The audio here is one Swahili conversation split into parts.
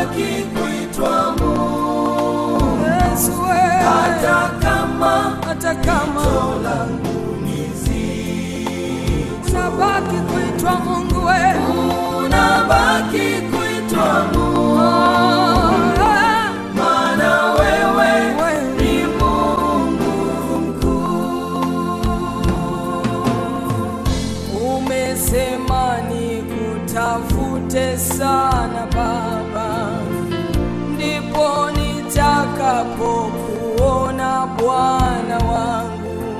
unabaki kuitwa Mungu Yesu we, hata kama hata kama pito langu ni zito. unabaki kuitwa Mungu we, Unabaki kuitwa Mungu Ah, maana wewe wewe ni Mungu mkuu. umesema nikutafute sana Baba, ndipo nitakapokuona Bwana wangu.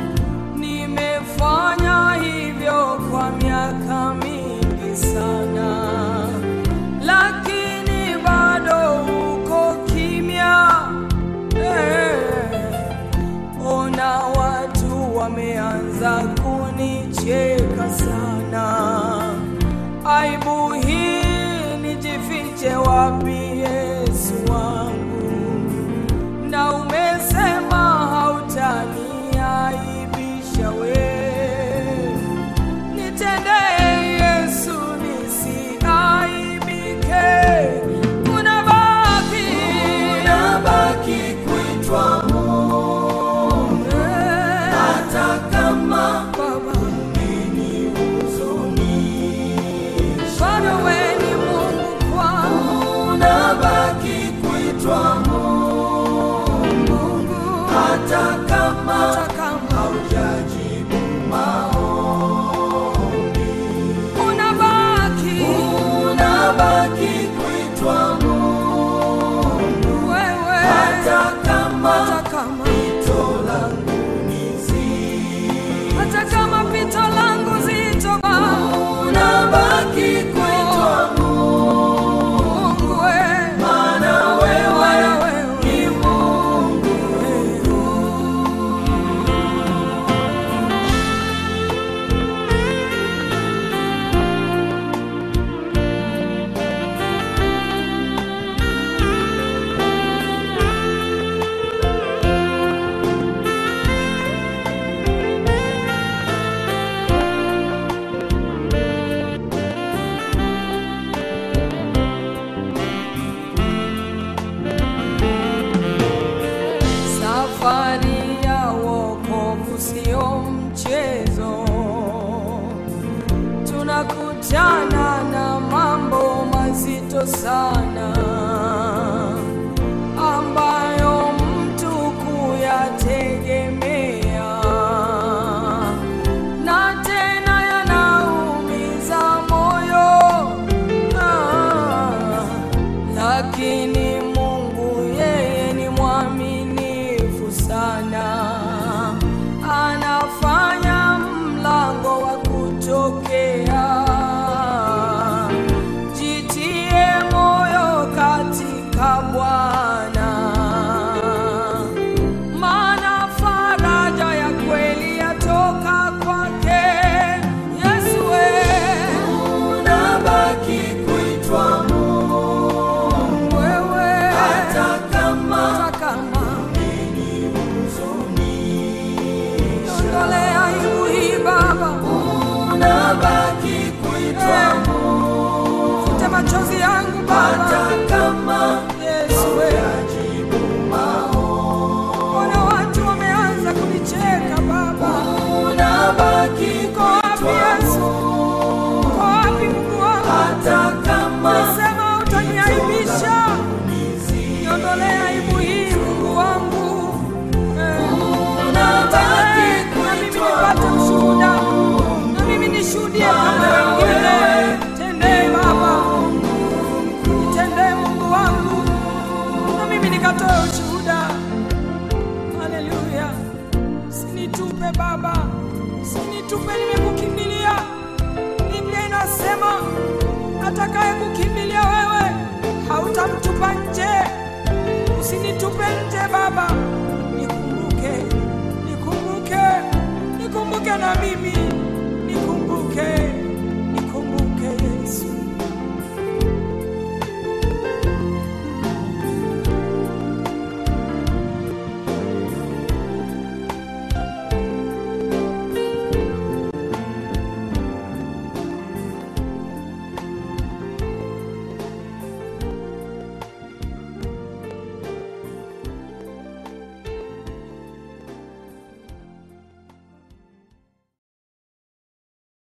Nimefanya hivyo kwa miaka mingi sana, lakini bado uko kimya eh. Ona watu wameanza kunicheka sana. Aibu hii nijifiche wapi, Yesu wangu? Na umesema hautaniaibisha we. Nitendee Yesu nisiaibike. Unabaki Unabaki kuitwa Mungu eh, hata kama Baba. umenihuzunisha. Bado we ni Mungu kwangu, Unabaki kuitwa Mungu hata kama hata kama haujajibu maombi. unabaki Unabaki kuitwa Mungu wewe, hata kama hata kama pito langu ni zito. hata kama pito langu zito, Baba Unabaki kuitwa Mungu we, maana wewe Bwana wewe ni Mungu Safari ya wokovu sio mchezo, tunakutana na mambo mazito sana ambayo mtu kuyategemea na tena yanaumiza moyo ah, lakini Mungu yeye ni mwaminifu sana, anafanya mlango wa kutokea. Jitie moyo katika Bwana, maana faraja ya kweli yatoka kwake. Yesu we, unabaki kuitwa Mungu wewe hata kama hata kama umenihuzunisha. ondolea aibu hii Baba, Unabaki kuitwa Mungu fute machozi yangu Baba. hata kama Yesu we, haujajibu maombi. ona watu wameanza kunicheka Baba. Unabaki Uko wapi kuitwa Yesu? Mungu Uko wapi Mungu wangu? hata kama Ulisema utaniaibisha, ni zito. niondolee aibu hii Mungu wangu. Eh, Unabaki na mimi kuitwa nipate ushuhuda, na mimi nishuhudie kama wengine. Tendee Baba, nitendee Mungu wangu, na mimi nikatoe ushuhuda. Haleluya! Usinitupe Baba, usinitupe, nimekukimbilia. Biblia inasema atakaye kukimbilia wewe hautamtupa nje. Usinitupe nje Baba, nikumbuke, nikumbuke, nikumbuke na mimi